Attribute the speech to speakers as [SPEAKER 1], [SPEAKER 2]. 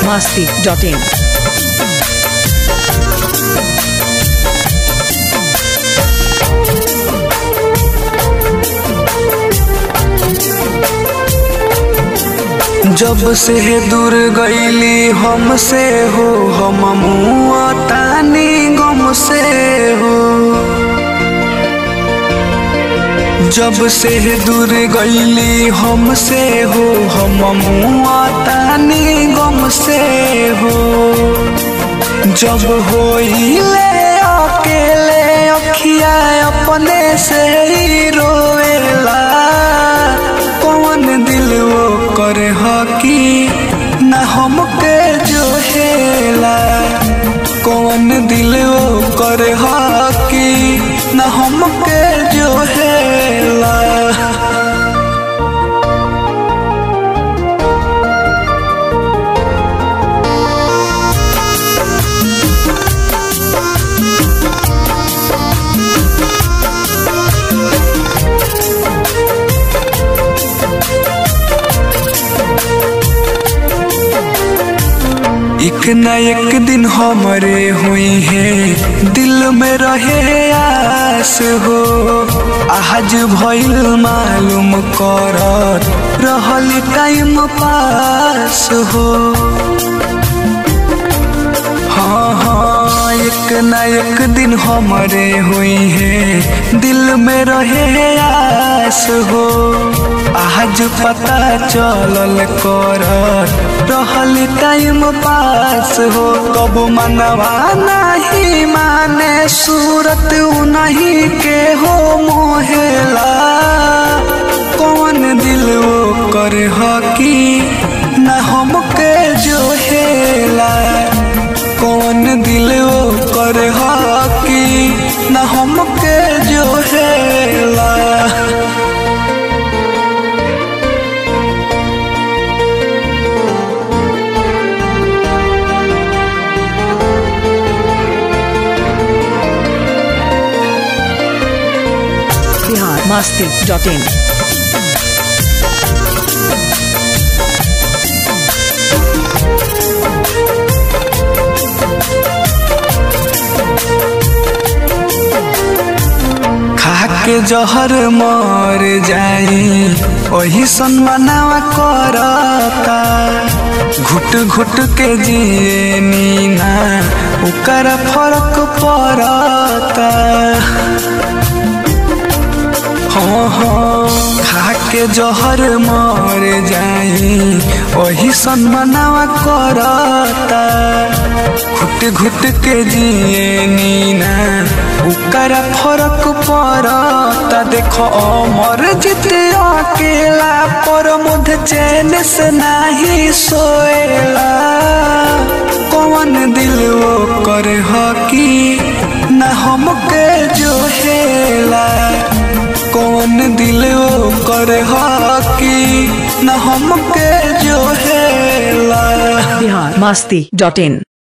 [SPEAKER 1] masti.in.
[SPEAKER 2] जब से दूर गईली हमसे हो हम मुआ तानी गम से हो जब से दूर गईली हमसे हो हम मुआ तानी गम से हो जब होइले अकेले अखिया अपने से ही रोएला कौन दिल वो करे हकी न हमके जो हेला कौन दिल वो करे हकी न हमके जो हेला एक न एक दिन हमारे हुई है दिल में रहे आस हो आज भइल मालूम कर रहल टाइम पास हो हाँ हाँ एक न एक दिन हमारे हुई है दिल में रहे आस हो आज पता चलल कर रहल टाइम पास हो कब मनवा नहीं माने सूरत नहीं के हो मोहेला कौन दिल वो कर हकी न हमके जो हेला कौन दिल वो कर हकी न हमके जो हेला
[SPEAKER 1] Bihar masti.in.
[SPEAKER 2] खाके जहर मर जाई वही सनमनावा करता घुट घुट के जिए नीना ओकर फर्क पड़ता हाँ हाँ खाके जहर मर जाई वही सनमनावा करता घुट घुट के जिए नीना ओकर फरक पड़ता देखो अमर जित अकेला पर मुध चैन से नहीं सोएला कौन दिल वो कर हकी न हमके जो हेला कौन दिल वो कर हकी न हमके जो हेला
[SPEAKER 1] Bihar masti.in.